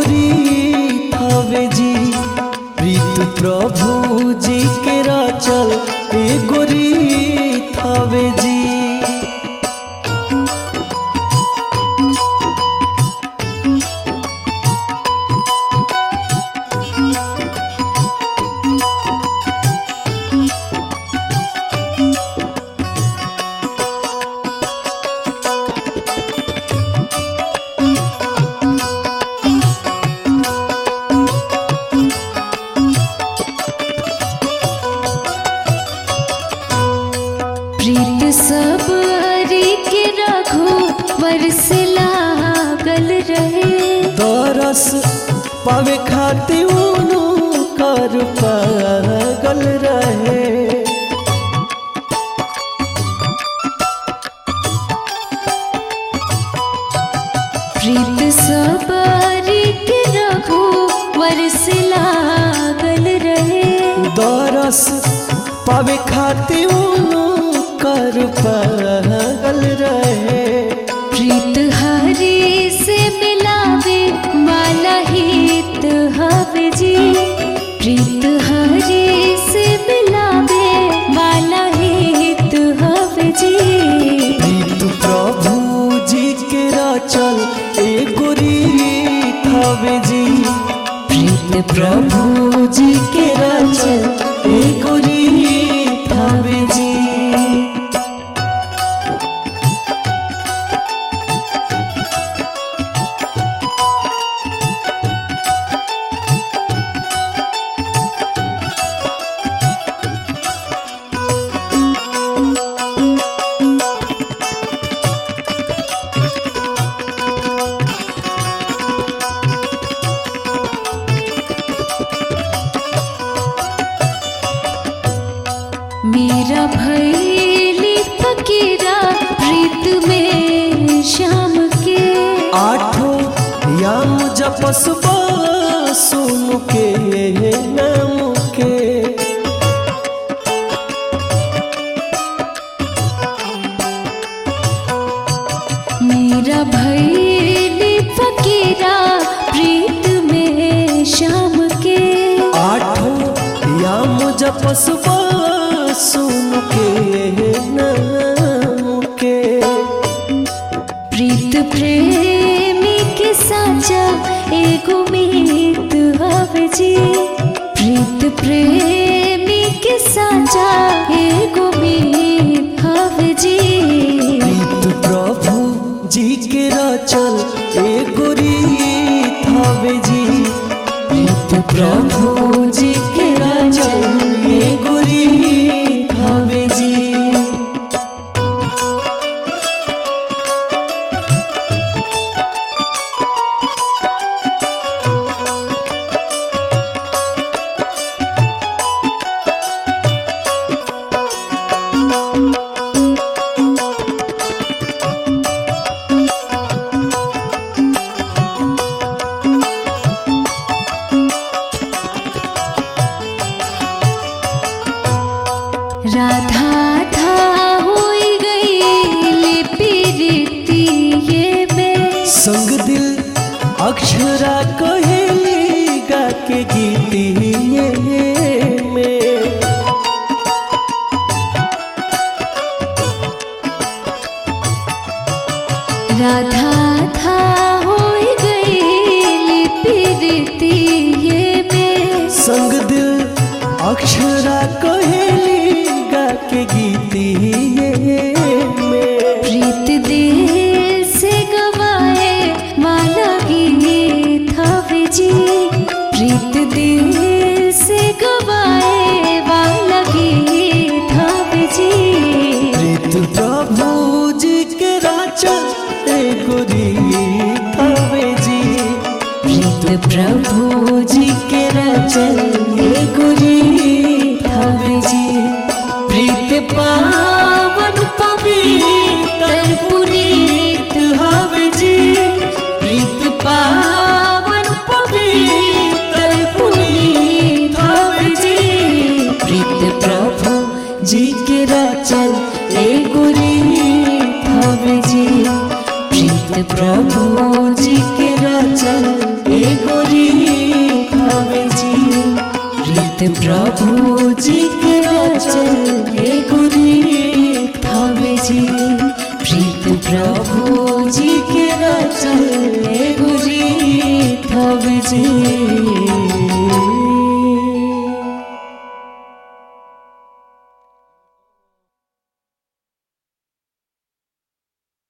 रीत हवे जी प्रीत प्रभु जी के रचल एगो रीत हवे जी प्रीत सब हरि के रघु वर्ष लागल रहे तरस पावे खातिर उनु कर पागल रहे प्रीत सब हरि के रघु वर्ष लागल रहे दरस पावे खातिर उनु कर पागल रहे प्रीत हरि से मिलावे माला हित हवे जी प्रीत हरि से मिलावे माला हित हवे जी प्रीत प्रभु जी के रचल एगो रीत हवे जी प्रीत प्रभु जी के रचल एगो रीत हवे जी मेरा भैली फकीरा प्रीत में शाम के आठो याम जपस सुन के नाम के मेरा भैली फकीरा प्रीत में शाम के आठो याम जपस सुन के नाम के प्रीत प्रेमी के साचा एगो मीत हवे जी प्रीत प्रेमी के साचा एगो मीत हवे जी प्रीत प्रभु जी के रचल एगो रीत हवे जी प्रीत प्रभु जी के रचल एगो रीत हवे जी राधा था होई गई पीरती ये में संग दिल अक्षरा कहेली गा के गीतिए में राधा था होई गई पीरती ये में संग दिल अक्षरा कहेली गा के गीतिए में प्रीत दिल से गवाए माला गीत हवे जी प्रीत दिल से गवाए वाला गीत हवे जी प्रीत प्रभु जी के राचल एगो रीत हवे जी प्रीत प्रभु जी के राचल एगो रीत हवे जी प्रीत पावन पवित्र पुनीत हवे जी प्रीत पावन पवित्र पुनीत हवे जी प्रीत प्रभु जी के रचल एगो रीत हवे जी प्रीत प्रभु जी के रचल एगो से